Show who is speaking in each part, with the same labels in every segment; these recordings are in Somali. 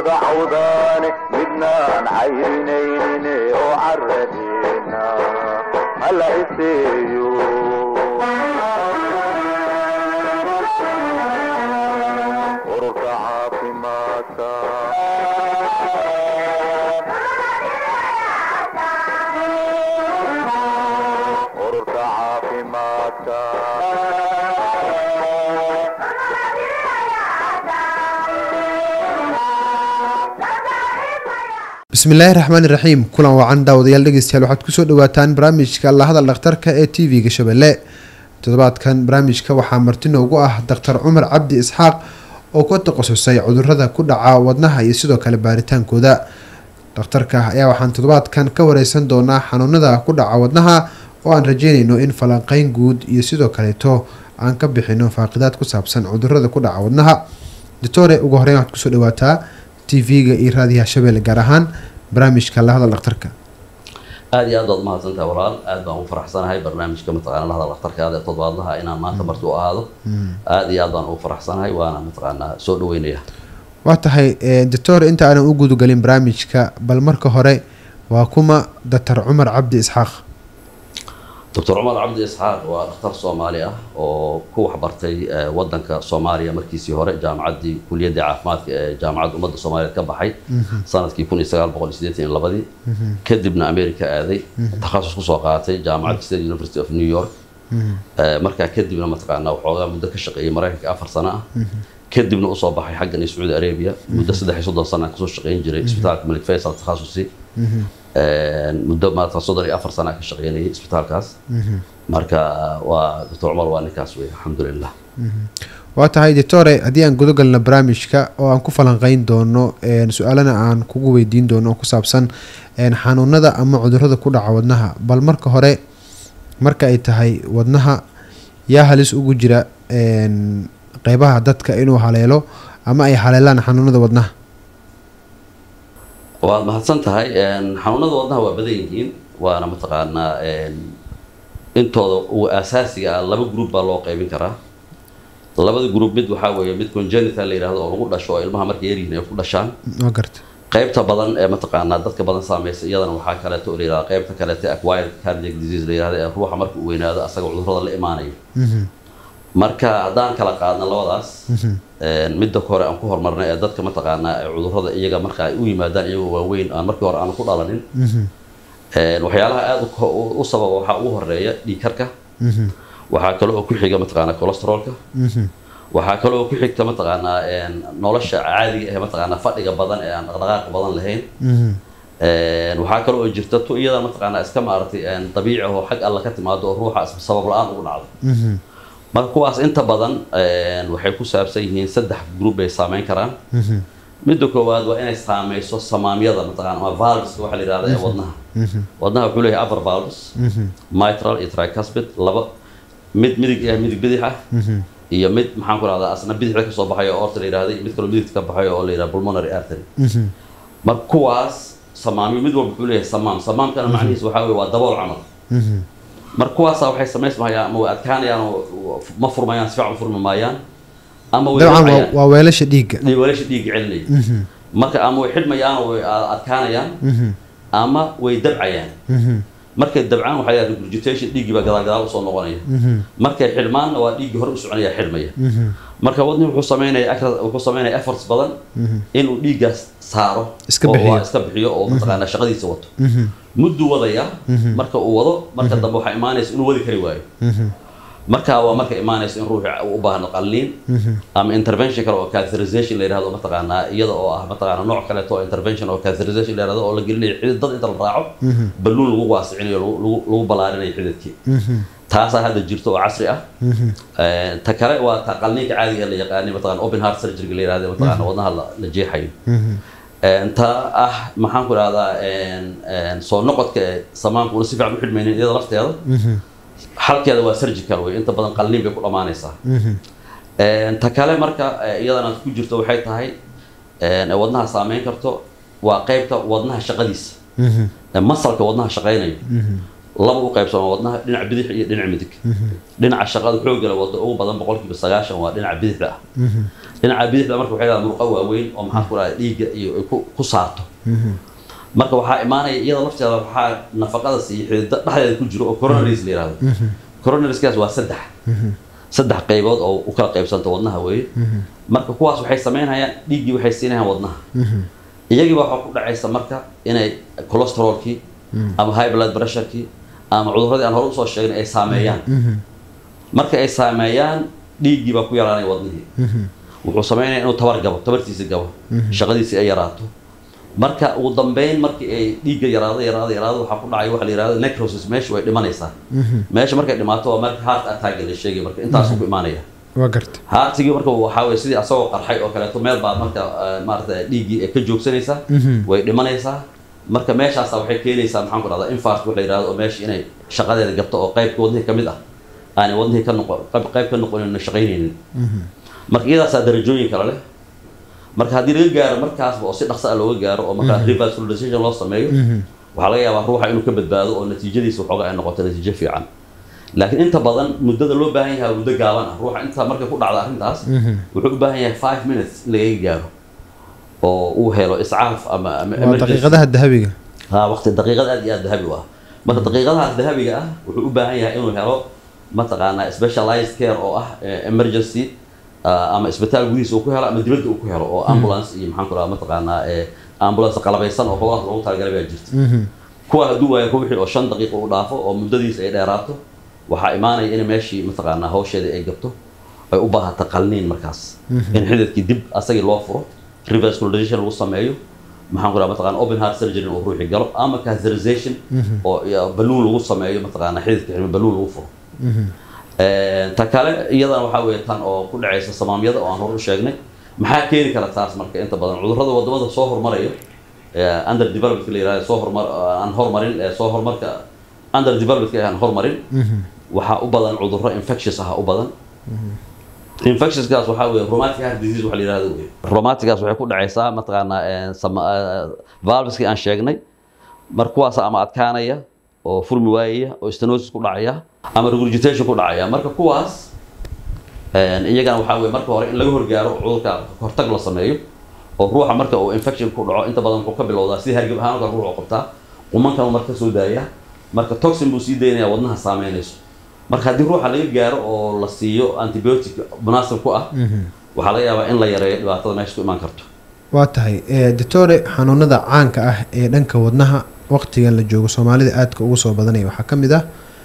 Speaker 1: wada cawdaane midnaan cayrinayne oo caradeena hala iseeyo ururka caafimaadka ururka caafimaadka
Speaker 2: bismillaahi raxmaani raxiim kulan wacan daawadayaal dhegeystayaal waxaad kusoo dhawaataan barnaamijka lahadal dhakhtarka ee t v-ga shabeelle toddobaadkan barnaamijka waxaa marti noogu ah daktar cumar cabdi isxaaq oo ku takhasusay cudurada ku dhaca wadnaha iyo sidoo kale baaritaankooda dhakhtarka ayaa waxaan toddobaadkan ka wareysan doonaa xanuunada ku dhaca wadnaha oo aan rajeynayno in falanqeyn guud iyo sidoo kaleeto aan ka bixino faaqidaad ku saabsan cudurada ku dhaca wadnaha doctore ugu horeyn waxaad kusoo dhawaataa t v-ga iyo raadiyaha shabeelle gaar ahaan barnaamijka lahadal dhakhtarka
Speaker 3: aada iyo aad baad umahadsantahay walaal aad baan u faraxsanahay barnaamijka mataqaana lahadal dhakhtarkaada ee toddobaadlaha inaan maanta marti u ahaado aada iyo aad baan ugu faraxsanahay waana mataqaanaa soo dhaweynaya
Speaker 2: waa tahay doctor inta aanan u gudagelin barnaamijka bal marka hore waa kuma doctor cumar cabdi isxaaq
Speaker 3: doctor cumar cabdi isxaaq waa dhakhtar soomaali ah oo ku waxbartay wadanka soomaaliya markiisii hore jaamacaddii kuliyadda caafimaadka ee jaamacadda ummadda soomaaliyeed ka baxay sanadkii kun iyo sagaal boqol iyo siddeetan iyo labadii kadibna america aaday takhasus kusoo qaatay jaamacadda state university of new york markaa kadibna mataqaanaa waxoogaa muddo ka shaqeeyay maraykanka afar sano ah kadibna usoo baxay xaggan iyo sacuudi arabia muddo saddex iyo soddon sana kasoo shaqeyn jiray isbitaalka malik faysal takhasusi muddo maata soddon iyo afar sana ka shaqeynayay isbitaalkaas marka waa doctor cumar waa ninkaas wey alxamdulilah
Speaker 2: waa tahay doctore haddii aan gudagalno barnaamijka oo aan ku falanqeyn doono su-aalana aan kugu weydiin doono oo ku saabsan xanuunada ama cudurada ku dhaca wadnaha bal marka hore marka ay tahay wadnaha yaa halis ugu jira qeybaha dadka inuu haleelo ama ay haleelaan xanuunada wadnaha
Speaker 3: waad mahadsan tahay xanuunada wadnaha waa badan yihiin waana mataqaanaa intooda ugu asaasiga ah laba group baa loo qaybin karaa labada group mid waxaa weeye mid congenital la yihahdo oo lagu dhasho oo ilmaha markay yaryihiin ay ku dhashaan
Speaker 2: waa garta
Speaker 3: qaybta badan ee mataqaanaa dadka badan saameysa iyadana waxaa kaleeto oo la yihahda qaybta kaleeto acquired cardiac disease la yihahda ee ruuxa marka uu weynaado asaga cudurrada la imaanayo marka haddaan kala qaadna labadaas midda hore aan ku horumarnay ee dadka mataqaanaa ee cudurrada iyaga marka ay u yimaadaan iyagoo waaweyn aan markii hore aan ku dhalanin waxyaalaha aada u sababa waxaa ugu horeeya dhiigkarka waxaa kale oo ku xiga mataqaanaa cholesteroolka waxaa kale oo ku xigta mataqaanaa nolosha caadiga ee mataqaanaa fadhiga badan ee aan dhaqdhaqaaqa badan lahayn waxaa kale oo jirta tu iyada mataqaanaa iska maaragtay dabiici oo xag alla ka timaado oo ruuxa sabab la-aan ugu dhacdo marka kuwaas inta badan waxay ku saabsan yihiin saddex group bay saameyn karaan midda koowaad waa inay saameyso samaamyada mataqana ama valveska waxaa la yihahda ee wadnaha wadnaha wuxuu leeyahay upper valves mitral iyo tricuspid laba mid midig ah midig bidix ah iyo mid maxaan ku rahdaa asna bidixda kasoo baxayo oo orta la yihahda iyo mid kaloo midigta ka baxayo oo la yihahda pulmonary artery marka kuwaas samaamyo mid walba wuxuu leeyahay samaam samaamkana macnihiisa waxaa weye waa dabool camal marka kuwaasa waxay samaysmayaan ama way adkaanayaan oo ma furmayaan si fiican furmi maayaan ama way
Speaker 2: dabcan
Speaker 3: dhacayaan.
Speaker 2: waa weelasha dhiigga
Speaker 3: weelasha dhiigga celinaya marka ama way xidhmayaan oo way adkaanayaan ama way dabcayaan markay dabcaan waxaa yidhahda regurgitation dhiiggii baa gadaal gadaal usoo noqonaya markay xidhmaanna waa dhiiggii hore u soconaya xidhmaya marka wadni wuxuu sameynaya acra- wuxuu sameynaya efforts badan inuu dhiiggaas saaro
Speaker 2: Iska
Speaker 3: oo
Speaker 2: bixiyo.
Speaker 3: waa iska bixiyo oo mataqaanaa shaqadiisa wato mudduu wadaya marka uu wado marka dambe waxaa imaanaysa inuu wadi kari waayo marka waa marka imaanaysa in ruuxi uu u baahno qalliin ama intervention kale oo catheterization la yidhahdo mataqaanaa iyada oo ah mataqaanaa nooc kaleeto oo intervention oo catheterization la yidhahdo oo la gelinayo xidid dad inta la raaco balluun lagu waasicinayo lagu- lagu lagu ballaarinayo xididkii taasaa hadda jirto oo casri ah Eh, ta kale waa ta qalliinka caadiga ee la yaqaanay mataqaana open heart surgery la yidhahdo mataqaana wadnaha la la jeexayo ta ah maxaan ku idhahdaa soo noqodka ee samaanka una si fiican u xidhmaynin iyada lafteeda xalkeeda waa surgical wey inta badan qalliin bay ku dhammaanaysaa ta kale marka eh, iyadana ku jirto waxay tahay ee wadnaha saameyn karto waa qeybta wadnaha shaqadiisa ee masalka wadnaha shaqaynayo laba u qaybsama wadnaha dhinaca bidix iyo dhinaca midig dhinaca shaqada xoogala wado ugu badan boqolkiiba sagaashan waa dhinaca bidixda ah dhinaca bidixda marka waxay leedahay murqo waaweyn oo maxaa ku dhahay dhiigga iyo ay ku ku saarto marka waxaa imaanaya iyada lafteeda waxaa nafaqada siiya xidida dhexdeeda ku jiro oo coronaries la yihahdo coronarieskaas waa saddex saddex qaybood oo u kala qaybsanta wadnaha weeye marka kuwaas waxay samaynayaan dhiiggii waxay siinayaan wadnaha iyagiiba waxaa ku dhacaysa marka inay cholesterolkii ama high blood pressurekii ama cuduradii aan hore usoo sheegnay ay saameeyaan marka ay saameeyaan dhiiggii baa ku yaraanaya wadnihii wuxuu sameynaya inuu tabar gabo tabartiisi gabo shaqadiisii ay yaraato marka ugu dambeyn markii ay dhiigga yaraado yaraado yaraado waxaa ku dhacay waxa la yihahdo necrosis meesha way dhimanaysaa meesha markay dhimaato waa marka heart attack la sheegay marka intaasuu ku imaanaya
Speaker 2: waa garta
Speaker 3: haartigii marka waxaa weye sidii asagoo qarxay oo kaleeto meel baa marka maarata dhiiggii ay ka joogsanaysaa way dhimanaysaa marka meeshaasa waxay keenaysaa maxaan ku dhahdaa infart waxa la yihahdo oo meesha inay shaqadeeda gabto oo qaybka wadnihii ka mid ah aanay wadnihii ka noqon qayb ka noqonin shaqaynaynin marka iyadaasaa darajooyin kale leh marka haddii laga gaaro markaasba oo si dhaqso ah looga gaaro oo markaa revascularization loo sameeyo waxaa laga yaabaa ruuxa inuu ka badbaado oo natiijadiisa waxooga ay noqoto natiijo fiican laakiin inta badan muddada loo baahan yahay muddo gaaban ah ruuxa inta markay ku dhacda arrintaas wuxuu u baahan yahay five minutes in lagaga gaaro oo uu helo iscaaf ama ama
Speaker 2: waa daqiiqadaha dahabiga
Speaker 3: ha waqti daqiiqad aad iyo aad dahabi u ah marka daqiiqadahaas dahabiga ah wuxuu u baahan yahay inuu helo mataqaanaa specialized care oo ah emergency ama isbitaal gudihiisa uu ku helo ama dibadda uu ku helo oo ambulance iyo maxaan ku dhaha mataqaanaa ambulance qalabaysan oo howlahaas loogu talagalay baa jirta kuwa hadduu waayo ruuxii oo shan daqiiqo u dhaafo oo muddadiisa ay dheeraato waxaa imaanaya in meeshii mataqaanaa hawsheedii ay gabto ay u baahata qalniin markaas in xididkii dib asagii loo furo revascularization lagu sameeyo maxaan ku dhaha mataqana open heart surgery uu ruuxi galo ama catheterization oo balluun lagu sameeyo mataqaanaa xididka xidhmo balluun lagu furo ta kale iyadana waxaa weeye tan oo ku dhacaysa samaamyada oo aan hor u sheegnay maxaa keeni kara taas marka inta badan cudurrada wadamada soo hormarayo under developmentka la yihahdo soo hormar aan hormarin ee soo horumarka under developmentka aan hormarin waxaa u badan cudurro infectious ah u badan infectionskaas waxaa weeye rheumatic heart disease waxa la yihahdo wey rheumaticgaas waxay ku dhacaysaa mataqaanaa valveski aan sheegnay mar kuwaas ama adkaanaya oo furmi waayaya oo stenosis ku dhacaya ama regurgitation ku dhacaya marka kuwaas iyagana waxaa weye marka hore in laga horgaaro cudurka hortag la sameeyo oo ruuxa marka uu infection ku dhaco inta badan wuxuu ka bilowdaa si hargab ahaan marka ruuxu qabtaa qumankan marka ka soo daaya marka toxin buu sii daynaya wadnaha saameynayso marka haddii ruuxa laga gaaro oo la siiyo antibiotic munaasib ku ah waxaa laga yaabaa in la yareeyo dhibaatada meesha ku imaan karto
Speaker 2: waa tahay doctore xanuunada caanka ah ee dhanka wadnaha waqtigan la joogo soomaalida aadka ugu soo badanaya waxaa ka mid ah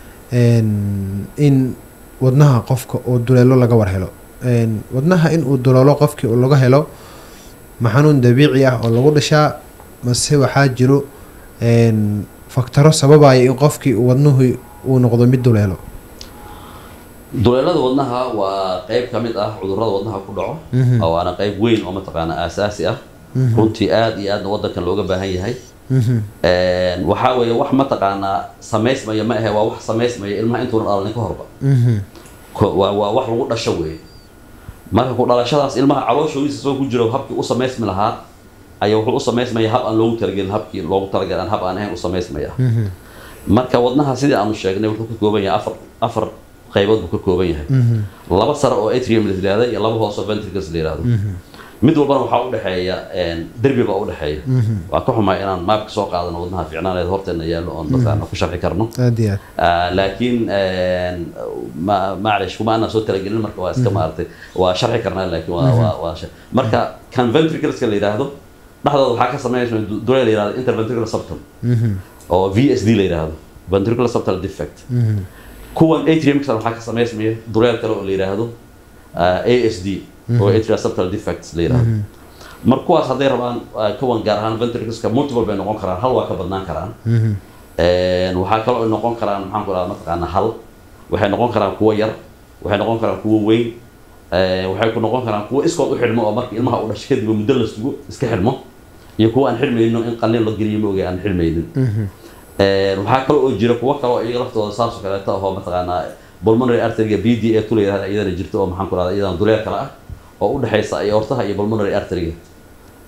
Speaker 2: in wadnaha qofka uu duleelo laga war helo wadnaha in uu duleelo qofkii uu laga helo ma xanuun dabiici ah oo lagu dhashaa mase waxaa jiro faktaro sababaya in qofkii wadnuhu uu noqdo mid duleelo
Speaker 3: duleelada wadnaha waa qeyb ka mid ah cudurrada wadnaha ku dhaco waana qeyb weyn oo mataqaana aasaasi ah runtii aada iyo aadna waddankan looga baahan yahay waxaa weeye wax mataqaanaa samaysmaya ma ahe waa wax samaysmaya ilmaha intuuna dhalalin ka horba waa waa wax lagu dhasho weeye marka ku dhalashadaas ilmaha calooshoodiisa soo ku jiro habkii u samaysmi lahaa ayaa wuxuu u samaysmaya hab aan loogu talagelin habkii loogu talagalin aan hab aan ahayn u samaysmaya marka wadnaha sidii aanu sheegnay wuxuu ka kooban yahay afar afar qaybood buu ka kooban yahay laba sare oo atrium la yihahda iyo laba hoos oo ventricles la yihahdo mid walbana waxaa udhexeeya derbi baa udhexeeya waa ka xumaa inaan maabka soo qaadano wadnaha fiicnaaneed horteena yaallo oon dadkaana ku sharxi karno
Speaker 2: aad iyo aad
Speaker 3: laakiin maclish kuma aanan soo talagelin marka waa iska maaragtay waa sharxi karnaa laakiin waa waa waa marka kan ventricleska la yidhaahdo dhexdooda waxaa ka sameynaysa dure la yihahdo interventricular septum oo v s d la yidhaahdo ventricular septal defect kuwan atriumka waxaa ka samaysmaya dureel kale oo la yidhaahdo a s d oo atrial septal defects la yidhaahdo mar kuwaas hadday rabaan kuwan gaar ahaan ventricleska multiple bay noqon karaan hal waa ka badnaan karaan waxaa kaloo ay noqon karaan maxaan ku dhaha mataqaana hal waxay noqon karaan kuwo yar waxay noqon karaan kuwo weyn waxay ku noqon karaan kuwo iskood u xidhmo oo marka ilmaha u dhashay kadib muddo la sugo iska xidhmo iyo kuwo aan xidhmayno in qalin la geliyo ma ogay aan xidhmaynin waxaa kaloo oo jira kuwo kaloo iyaga laftooda saasoo kaleeto ahoo mataqaanaa pulmonary arteryga b d a tu la yihahda iyadana jirto oo maxaan ku rahda iyadana duleel kale ah oo u dhexaysa aortaha iyo pulmonary arteryga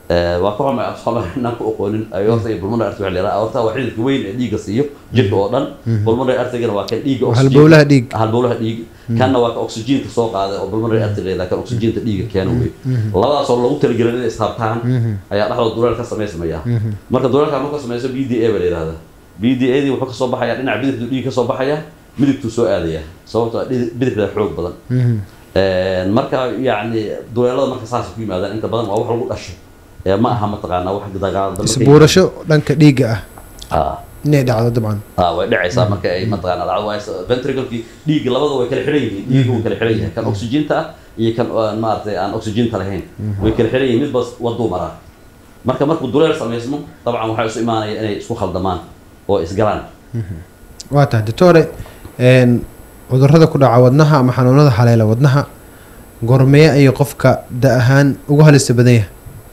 Speaker 3: Eh, waa ka xumay absala inaan ku aqoonin aorta iyo pulmonary artery waxa la yidhaha aorta waa xididka weyn ee dhiigga siiyo jirka oo dhan pulmonary arterygana waa kan dhiigga oxygen-
Speaker 2: halbowlaha dhiig.
Speaker 3: halbowlaha dhiig kanna waa ka oxygenka soo qaaday oo pulmonary artery la yidhaha kan oxygenka dhiigga keena wey labadaas oo lagu talagelin inay ishabtaan ayaa dhexdooda duleel ka samaysmaya marka duleelka marka samayso b d a ba la yidhahda b d a dii wuxuu kasoo baxaya dhinaca bidixdu dhiig kasoo baxaya midigtuu soo aadaya sababtoo ah dhidi- bidixda xoog badan Een, marka yacni duleelada marka saas ku yimaadaan inta badan waa wax lagu dhasho ee ma aha mataqaanaa wax dagaal dambe ka
Speaker 2: isbuurasho dhanka dhiigga ah
Speaker 3: Ah,
Speaker 2: inay dhacdo dabcan
Speaker 3: ah, way dhacaysaa marka ay mataqaanaa dhacdo waa ventriclekii dhiigga labada way kala xiran yihiin dhiigga wuu kala xiran yahay kan oxygenta ah iyo kan aan maaragtay aan oxygenta lahayn way kala xiran yihiin midba waduu maraa marka markuu duleel samaysmo dabcan waxay isu imaanaya inay isku khaldamaan oo isgalaan
Speaker 2: waa tahay doctore een, cudurrada ku dhaca wadnaha ama xanuunada haleela wadnaha gormeye ayay qofka da ahaan ugu halista badan yahay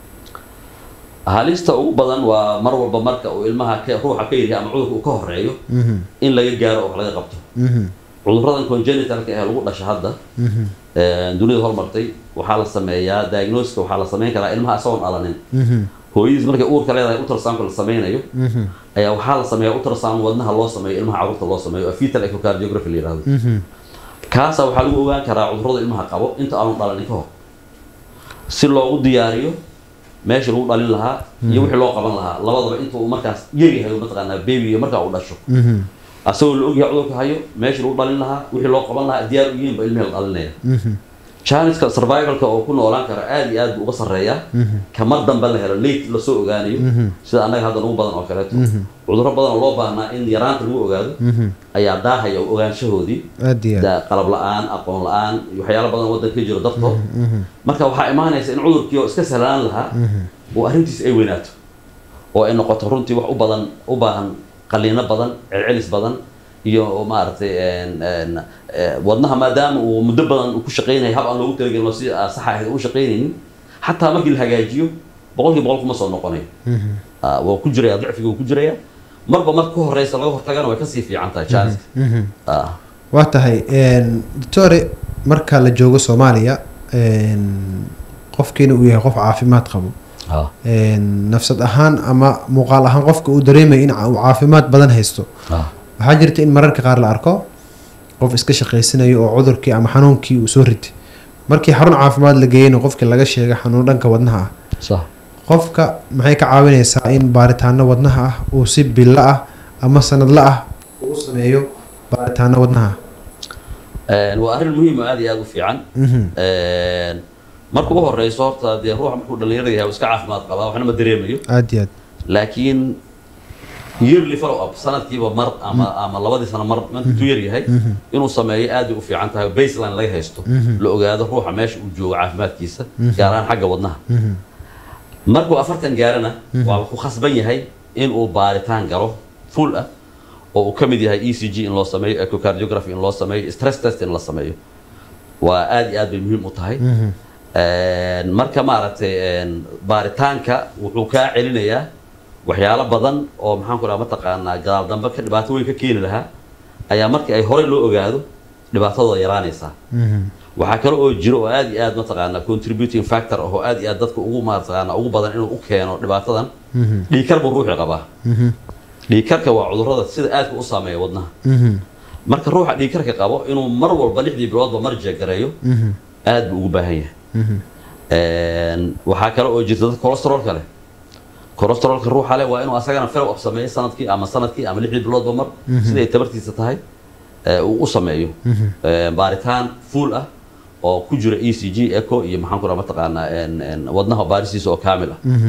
Speaker 3: halista ugu badan waa mar walba marka uu ilmaha ka- ruuxa ka yaryahay ama cudurka uu ka horeeyo
Speaker 2: Mhm,
Speaker 3: in laga gaaro oo wax laga qabto
Speaker 2: mhm,
Speaker 3: cuduradan congenitalka ee lagu dhasha hadda
Speaker 2: mhm,
Speaker 3: ee, dunida hormartay waxaa la sameeyaa diagnoska waxaa la samayn karaa ilmaha isagoon dhalanin
Speaker 2: mhm,
Speaker 3: hooyadiis markay uurka leedahay ultrasoundka la sameynayo
Speaker 2: mhm,
Speaker 3: ayaa waxaa la sameeyaa ultrasound wadnaha loo sameeyo ilmaha carruurta loo sameeyo oo fetal echocardiography la yidhahdo
Speaker 2: mhm.
Speaker 3: kaasa waxaa lagu ogaan karaa cudurrada ilmaha qabo inta aanu dhalanin ka hor si loogu diyaariyo meeshii lagu dhalin lahaa iyo wixii loo qaban lahaa labadaba inta uu markaas yaryahay mataqaanaa babyga markaa uu dhasho
Speaker 2: Mhm,
Speaker 3: asagoo la ogyahay cudurka hayo meeshii lagu dhalin lahaa wixii loo qaban lahaa diyaar u yihiin ba ilmihii la dhalinaya
Speaker 2: mhm,
Speaker 3: janiska survivalka oo ku noolaan kara aad iyo aad buu uga sarreeyaa
Speaker 2: mhm,
Speaker 3: kamar dambe la helo late lasoo ogaanayo
Speaker 2: Mhm.
Speaker 3: sida annaga hadda nagu badan oo kaleeto
Speaker 2: Mhm.
Speaker 3: cudurro badan oo loo baahnaa in yaraanta lagu ogaado
Speaker 2: mhm.
Speaker 3: ayaa daahaya oo ogaanshahoodii
Speaker 2: aad iyo aad
Speaker 3: da- qalab la-aan aqoon la-aan iyo waxyaalo badan waddanka ka jiro dartood
Speaker 2: Mhm,
Speaker 3: marka waxaa imaanaysa in cudurkii oo iska sahlanaan lahaa
Speaker 2: mhm,
Speaker 3: oo arrintiis ay weynaato oo ay noqoto runtii wax u badan u baahan qaliino badan celcelis badan iyo maaragtay een- een, eh, wadnaha maadaama uu muddo badan uu ku shaqaynaya hab aan loogu talagelin oo si aan sax ahayd u shaqaynaynin xataa markii la hagaajiyo boqolkii boqol kuma soo noqonayo
Speaker 2: mhm.
Speaker 3: Ah, waa ku jiraya dicfiga wuu ku jiraya marba marka ka horeysa laga hortagana way kasii fiican tahay chanska
Speaker 2: Mhm.
Speaker 3: Ah,
Speaker 2: waa tahay een, doctore marka la joogo soomaaliya een, qofkiina uu yahay qof caafimaad qabo
Speaker 3: ah,
Speaker 2: een, nafsad ahaan ama muuqaal ahaan qofka uu dareemaya in uu caafimaad badan haysto
Speaker 3: ah.
Speaker 2: waxaa jirta in mararka qaar la arko qof iska shaqaysanayo oo cudurkii ama xanuunkii uu soo ritay markii xarun caafimaad la geeyeyna qofkii laga sheegay xanuun dhanka wadnaha ah
Speaker 3: sax
Speaker 2: qofka maxay ka caawinaysaa in baaritaano wadnaha ah uu si bilo ah ama sanadla ah uu u sameeyo baaritaano wadnaha ah
Speaker 3: Een, waa arrin muhiim oo aad iyo aad u fiican
Speaker 2: Mhm,
Speaker 3: Een, marka ugu horeyso horta dee ruuxa markuu dhalinyarada yahay uu iska caafimaad qabaa waxna ma dareemayo
Speaker 2: aad iyo aad
Speaker 3: laakiin yearly follow up sanadkiiba mar ama ama labadii sano mar intuu yar yahay inuu sameeyo aad bay u fiican tahay baseline laga haysto la ogaado ruuxa meesha uu joogo caafimaadkiisa gaar ahaan xagga wadnaha
Speaker 2: Mhm,
Speaker 3: markuu afartan gaarana waa ku khasban yahay inuu baaritaan galo full ah oo uu ka mid yahay e c g in loo sameeyo echocardiography in loo sameeyo stress test in la sameeyo waa aad iyo aad bay muhiim u tahay
Speaker 2: mhm,
Speaker 3: Een, marka maaragtay een, baaritaanka wuxuu kaa celinayaa waxyaalo badan oo maxaan ku dhaha mataqaanaa gadaal dambe ka dhibaato weyn ka keeni lahaa ayaa markii ay horey loo ogaado dhibaatadooda yaraanaysaa
Speaker 2: mhm,
Speaker 3: waxaa kale oo jiro oo aad iyo aad mataqaanaa contributing factor ah oo aad iyo aad dadka ugu mataqaanaa ugu badan inuu u keeno dhibaatadan
Speaker 2: mhm,
Speaker 3: dhiigkar buu ruuxi qabaa
Speaker 2: mhm,
Speaker 3: dhiigkarka waa cudurrada sida aadka u saameeya wadnaha
Speaker 2: mhm,
Speaker 3: marka ruuxa dhiigkarka qabo inuu mar walba lixdii biloodba mar jeegareeyo
Speaker 2: mhm,
Speaker 3: aad buu ugu baahan yahay
Speaker 2: mhm.
Speaker 3: Een, waxaa kale oo jirta dad cholesterolka leh cholesterolka ruuxa leh waa inuu asagana follow up sameeyo sanadkii ama sanadkii ama lixdii biloodba mar sida ay tabartiisa tahay ee, uu u sameeyo Een, baaritaan full ah oo ku jira e c g echo iyo maxaan ku dhaha mataqaanaa een, een, wadnaha baarisiisa oo kaamil ah
Speaker 2: Mhm,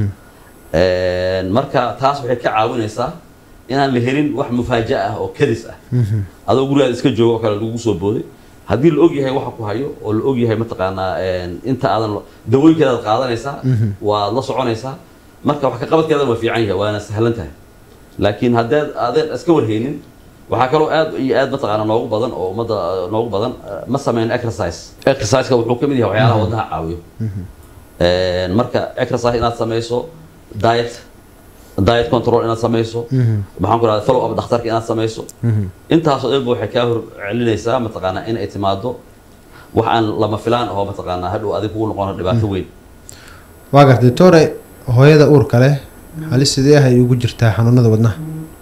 Speaker 3: Een, marka taas waxay ka caawinaysaa inaan la helin wax mufaaja ah oo kadis ah
Speaker 2: mhm,
Speaker 3: adoo gurigaada iska joogo oo kale lagu soo booday haddii la ogyahay waxa ku hayo oo la ogyahay mataqaanaa een, inta aadan lo- dawooyinkeedaad qaadanaysaa waad la soconaysaa marka wax ka qabadkeedan waa fiican yahay waana sahlan tahay laakiin haddaad adeed iska warhaynin waxaa kaloo aad iyo aad mataqaana noogu badan oo ummadda eh, noogu badan eh, ma sameyn exercise exerciseka wuxuu ka mid yahay waxyaalaha wadnaha caawiyo Een, marka exercise inaad samayso diet diet control inaad samayso
Speaker 2: mhm,
Speaker 3: maxaan ku rahda follow up dhakhtarka inaad samayso
Speaker 2: mhm.
Speaker 3: intaasoo dhanba waxay kaa hor celinaysaa mataqaanaa in ay timaado wax aan lama filaan oo mataqaanaa hadhow adig kugu noqono dhibaato weyn
Speaker 2: waa gartay doctore hooyada uurka leh halis sidee ah ay ugu jirtaa xanuunada wadnaha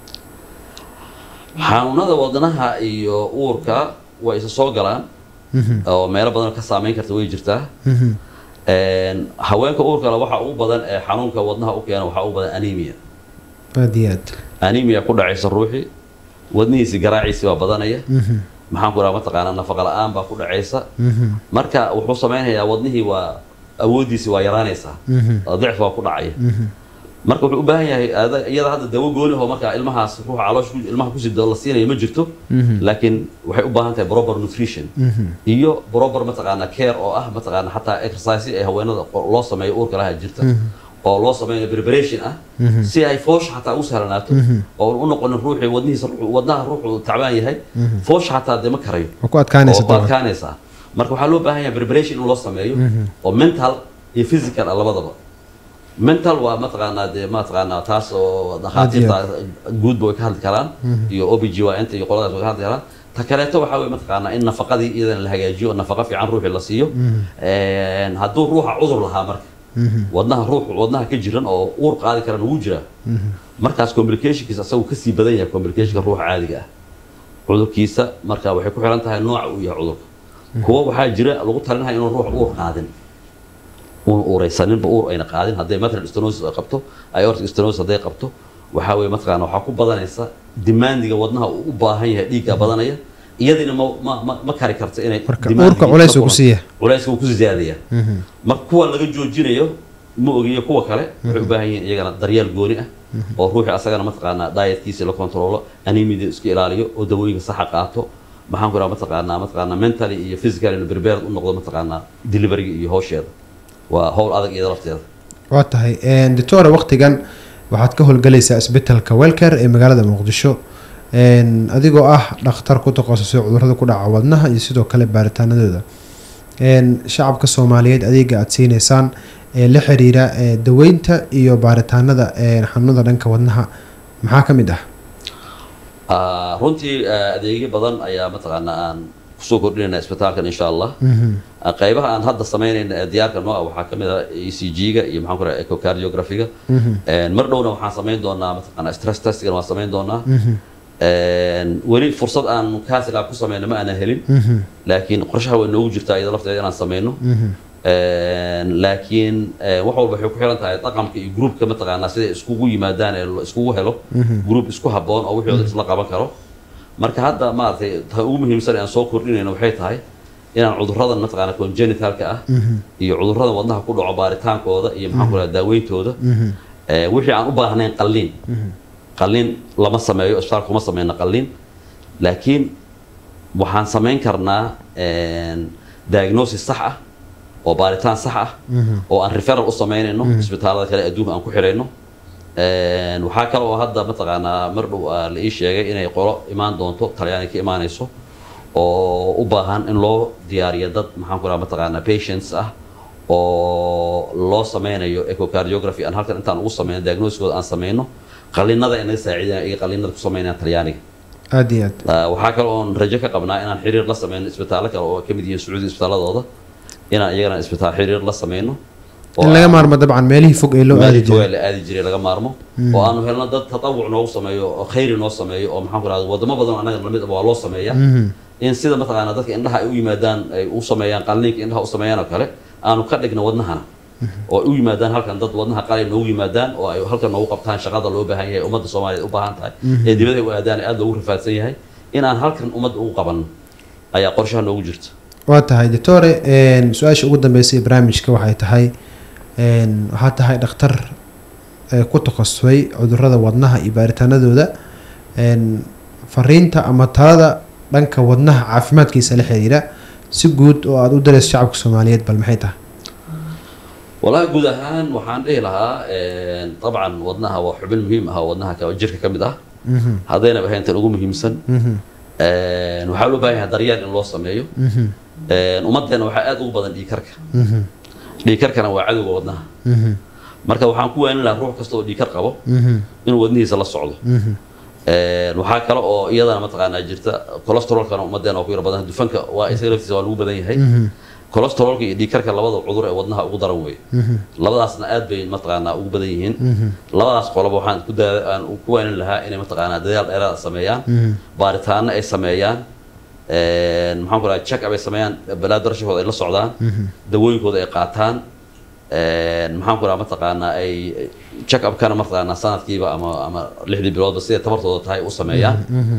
Speaker 3: xanuunada wadnaha iyo uurka way isa soo galaan
Speaker 2: Mhm,
Speaker 3: oo meelo badan ka saameyn karta way jirtaa
Speaker 2: mhm.
Speaker 3: Een, haweenka uurkale waxa ugu badan ee xanuunka wadnaha u keena waxaa ugu badan anemia
Speaker 2: aad iyo aad
Speaker 3: anemia ku dhacaysa ruuxii wadnihiisi garaaciisi baa badanaya
Speaker 2: Mhm,
Speaker 3: maxaan ku raha mataqaanaa nafaqa la-aan baa ku dhacaysa
Speaker 2: mhm,
Speaker 3: marka wuxuu samaynayaa wadnihii waa awoodiisi waa yaraanaysaa
Speaker 2: mhm,
Speaker 3: oo dicf baa ku dhacaya
Speaker 2: mhm.
Speaker 3: marka wuxuu u baahan yahay aada- iyada hadda dawo gooni oo marka ilmahaas ruuxa caloosha ku- ilmaha kusii la siinayo ma jirto
Speaker 2: Mhm.
Speaker 3: laakiin waxay u baahan tahay proper nutrition
Speaker 2: Mhm.
Speaker 3: iyo proper mataqaana care oo ah mataqaana xataa exercise ee haweenada qo- loo sameeyo uurka laha jirta oo loo sameeyo preparation ah si ay foosha xataa u sahlanaato oo u noqonin ruuxii wadnihiisa ruuxu- wadnaha ruuxu tacbaan yahay foosha xataa dee ma karayo
Speaker 2: waa ku adkaanaysa
Speaker 3: oo ku
Speaker 2: dabcan
Speaker 3: adkaanaysaa marka waxaa loo baahan yahay preparation in loo sameeyo oo mental iyo physical ah labadaba mental waa mataqaanaa dee mataqaanaa taas oo dhakhaatiirta guudba way ka hadli karaan iyo obg waa inta iyo qoladaas way ka hadli karaan ta kaleeto waxaa weye mataqaanaa in nafaqadii iyadana la hagaajiyo oo nafaqa fiican ruuxii la siiyo Een, hadduu ruuxa cudur lahaa marka wadnaha ruux wadnaha ka jiran oo uur qaadi karan wuu jiraa markaas complicationkiisa asagu kasii badan yahay complicationka ruuxa caadiga ah cudurkiisa marka waxay ku xiran tahay nooca uu yahay cudurka kuwa waxaa jira lagu talinaya inuu ruux uur qaadin uun uuraysaninba uur ayna qaadin hadday matral stenosis ay qabto aortic stenosis hadday qabto waxaa weye mataqaana waxaa ku badanaysa dimaandiga wadnaha uu u baahan yahay dhiigga badanaya iyadina ma ma ma, ma kari karto inay
Speaker 2: marka
Speaker 3: demandigi
Speaker 2: uurka culays
Speaker 3: ka
Speaker 2: uu ku
Speaker 3: kulanto.
Speaker 2: siiya
Speaker 3: culayska uu ku ziyaadaya marka kuwa laga joojinayo ma ogiyo kuwa kale waxay u baahan yihiin iyagana daryeel gooni ah oo ruuxi asagana mataqaanaa dietkiisa la kontrolo anemida iska ilaaliyo oo dawooyinka saxa qaato maxaan ku raha mataqaanaa mataqaanaa mentally iyo physically prepared u noqdo mataqaanaa deliveryga iyo howsheeda waa howl adag iyada lafteeda
Speaker 2: waa tahay doctora waqtigan waxaad ka howlgalaysaa isbitaalka welcare ee magaalada muqdisho Een, adigoo ah dhakhtar ku takhasusay cudurrada ku dhaca wadnaha iyo sidoo kale baaritaanadooda Een, shacabka soomaaliyeed adeega aada siineysaan ee la xiriira ee, daweynta iyo baaritaanada ee, xanuunada dhanka wadnaha maxaa ka mid ah
Speaker 3: Ah, runtii ah, adeegyo badan ayaa mataqaanaa aan kusoo kordhinayna isbitaalkan insha allah Ah, qaybaha aan hadda samaynayna ee diyaarka noo ah waxaa ka mid ah e c g-ga iyo maxaan ku raha echocardiography-ga Een, mar dhowna waxaan samayn doonaa mataqaanaa stress testigan waan samayn doonaa Een, weli fursad aan kaasigaa ku sameyno ma aanan helin laakiin qorshaha way noogu jirtaa iyada lafteeda inaan sameyno Een, laakiin eh, wax walba waxay ku xiran tahay dhaqamka iyo groupka mataqaanaa siday iskugu yimaadaan ee la iskugu helo group isku habboon oo wixii isla qaban karo marka hadda maaragtay ta ugu muhiimsan ee aan soo kordhinayno waxay tahay inaan cudurradan mataqaanaa congenitalka ah iyo cudurrada wadnaha ku dhaco baaritaankooda iyo maxaan ku raha daaweyntooda Eh, wixii aan u baahnayn qalliin qalliin lama sameeyo isbitaalka kuma sameyno qalliin laakiin waxaan samayn karnaa een, diagnosis sax ah oo baaritaan sax ah oo aan referral u sameynayno isbitaalada kale adduunka aan ku xirayno Een, waxaa kale oo hadda mataqaanaa mar dhow ah la ii sheegay inay qolo imaan doonto talyaani ka imaanayso oo u baahan in loo diyaariyo dad maxaan ku raha mataqaanaa patients ah oo loo sameynayo echocardiography aan halkan intaan ugu sameyno diagnosiskooda aan sameyno qalliinada ay naga saaciidayaan iyo qalliinada ku sameynayaan talyaaniga
Speaker 2: aada iyo aad
Speaker 3: Ah, waxaa kale oon rajo ka qabnaa inaan xiriir la sameyno isbitaallo kale oo ay ka mid yihiin sacuudi isbitaaladooda inaan iyagana isbitaal xiriir la sameyno oo
Speaker 2: in laga
Speaker 3: aan-
Speaker 2: maarmo dabcan meelihii fog ee loo aadi
Speaker 3: meelihii
Speaker 2: jiray
Speaker 3: fogaa la aadi jiray laga maarmo oo aanu helno dad tatawuc noogu sameeyo oo khayri noo sameeyo oo maxaan ku rahda wadamo badan oo annaga lamid ah waa loo sameeyaa in sida mataqaanaa dadka indhaha ay u yimaadaan ay u sameeyaan qalliinka indhaha u sameeyaan oo kale aanu ka dhigno wadnahana oo ay u yimaadaan halkan dad wadnaha qalin noogu yimaadaan oo ay halkan noogu qabtaan shaqada loo baahan yahay ummadda soomaaliyeed u baahan tahay ee dibadda ay u aadaan ee aada loogu rafaadsan yahay inaan halkan ummadda ugu qabanno ayaa qorshaha noogu jirta
Speaker 2: waa tahay doctore een, su-aasha ugu dambeysay ee barnaamijka waxay tahay een, waxaa tahay dhakhtar ee ku takhasusay cudurrada wadnaha iyo baaritaanadooda een, fariinta ama talada dhanka wadnaha caafimaadkiisa la xiriira si guud oo aada u dareyso shacabka soomaaliyeed bal maxay tahay
Speaker 3: walahi guud ahaan waxaan dhihi lahaa een, dabcan wadnaha waa xubin muhiim ah oo wadnaha ka- jirka ka mid ah haddayna ahayn tan ugu muhiimsan Een, waxaa loo baahan yahay daryeel in loo sameeyo Een, ummaddeena waxaa aad ugu badan dhiigkarka dhiigkarkana waa cadowga wadnaha marka waxaan ku waanin lahaa ruux kasta oo dhiigkar qabo inuu wadnihiisa la socdo Een, waxaa kale oo iyadana mataqaanaa jirta cholesterolkana ummaddeena waa ku yar badan dufanka waa isaga laftiisa waa lagu badan yahay colostrolka iyo dhiigkarka labada cudur ee wadnaha ugu daran wey labadaasna aad bay mataqaanaa ugu badan yihiin labadaas qoloba waxaan ku daa aan ku waanin lahaa inay mataqaanaa dadaal dheeraad sameeyaan baaritaano ay sameeyaan een, maxaan ku dhahay check up ay sameeyaan balaa darashahooda ay la socdaan dawooyinkooda ay qaataan een, maxaan ku dhaha mataqaanaa ay check upkana mataqaanaa sanadkiiba ama ama lixdii biloodba siday tabartooda tahay u sameeyaan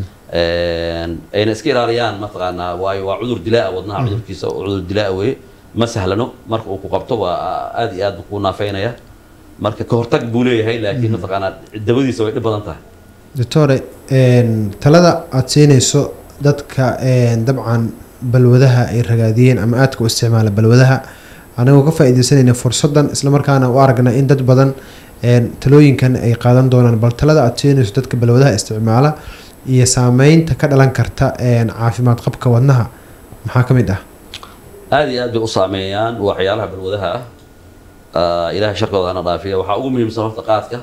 Speaker 3: Een, ayna iska ilaaliyaan mataqaanaa waayo waa cudur dilaa wadnaha cudurkiisa oo cudur dilaa weye ma sahlano marka uu ku qabto waa aad iyo aad buu ku naafeynaya marka ka hortag buu leeyahay laakiin mataqaanaa dabadiisa way dhib badan tahay
Speaker 2: doctore een, talada aada siinayso dadka een, dabcan balwadaha ay ragaadiyeen ama aadka u isticmaala balwadaha anagoo ka faa-ideysanayna fursadan islamarkaana u aragna in dad badan een, talooyinkan ay qaadan doonaan bal talada aada siinayso dadka balwadaha isticmaala iyo saameynta ka dhalan karta een, caafimaad qabka wadnaha maxaa ka mid ah
Speaker 3: aad iyo aad bay u saameeyaan waxyaalaha balwadaha ah Ah, ilaahay sharkooda hana dhaafiya waxaa ugu muhiimsan horta qaadka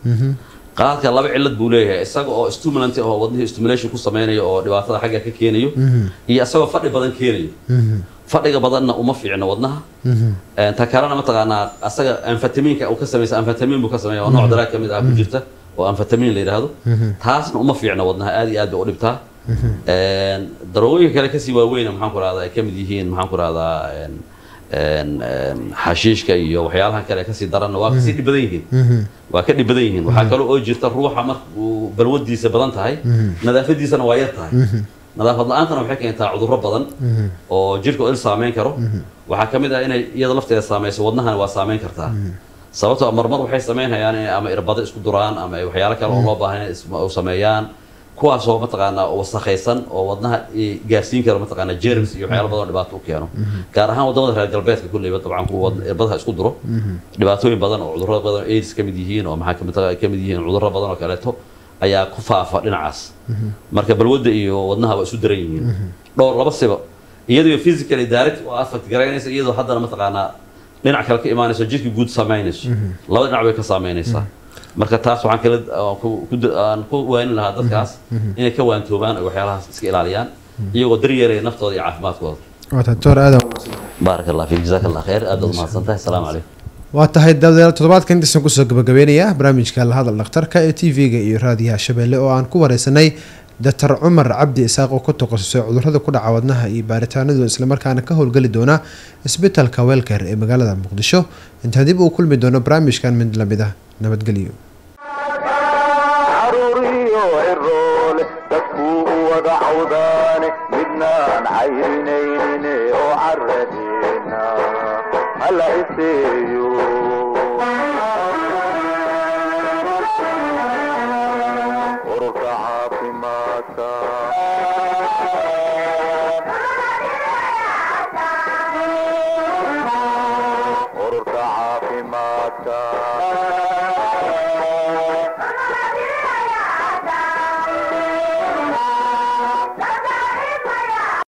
Speaker 3: qaadka laba cillad buu leeyahay isaga oo stimulant oo wadnihii stimulation ku sameynayo oo dhibaatada xagga ka keenayo iyo isagoo fadhi badan keenayo fadhiga badanna uma fiicno wadnaha Een, ta kalena mataqaanaa asaga amfetamiinka uu ka samaysa amfetamiin buu ka sameeya oo nooc daraag ka mid ah ku jirta oo amfetamiin la yidhaahdo taasna uma fiicno wadnaha aad iyo aad bay u dhibtaa Een, daroogooyinka kale kasii waaweyna maxaan ku rahdaa ay ka mid yihiin maxaan ku rahdaa een, een, een, xashiishka iyo waxyaalaha kale kasii daranna waa kasii dhib badan yihiin waa ka dhib badan yihiin waxaa kaloo oo jirta ruuxa marka uu balwadiisa badan tahay nadaafadiisana waa yar tahay nadaafad la-aantana waxay keentaa cudurro badan oo jirka il saameyn karo waxaa ka mid ah inay iyada lafteeda saameyso wadnahana waa saameyn kartaa sababtoo ah marmar waxay sameynayaan inay ama irbado isku duraan ama ay waxyaalo kale oo loo baahan inay is- u sameeyaan kuwaasoo mataqaanaa wasakhaysan oo wadnaha i- gaarsiin kara mataqaanaa germs iyo waxyaalo badan oo dhibaato u keeno gaar ahaan wadamada reer galbeedka kulleyba dabcan kuwa wad- irbadaha isku duro dhibaatooyin badan oo cudurro badan oo aids ka mid yihiin oo maxaa kamid ka mid yihiin cudurro badan oo kaleeto ayaa ku faafa dhinacaas marka balwadda iyo wadnaha waa isu daran yihiin dhowr laba siba iyadoo physically direct oo affect garaynaysa iyadoo haddana mataqaanaa dhinac kale ka imaanayso jirka guud saameynayso laba dhinac bay ka saameynaysaa marka taas waxaan kala aan ku- ku da- aan ku waanin lahaa dadkaas inay ka waantoobaan oo waxyaalahaas iska ilaaliyaan iyagoo daryeelaya naftooda iyo caafimaadkooda
Speaker 2: waata doctor aadan
Speaker 3: baarak allah fiik jazaak allah khayr aad baad umahadsan tahay asalaamu calaykum
Speaker 2: waa tahay daawadayaal toddobaadkan intaasaan kusoo gabagabeynayaa barnaamijka lahadal dhakhtarka ee t v-ga iyo raadiyaha shabeelle oo aan ku wareysanay doctor cumar cabdi isaaq oo ku takhasusay cudurrada ku dhaca wadnaha iyo baaritaanadu islamarkaana ka howlgeli doona isbitaalka weelker ee magaalada muqdisho intaan dib uu kulmi doono barnaamijkan mid lamid ah nabadgelyo
Speaker 1: caruuriyo ciroole dadkuu u wada cawdaane midnaan cayrinaynin oo caradeena hala iseeyo ururka caafimaadka ururka caafimaadka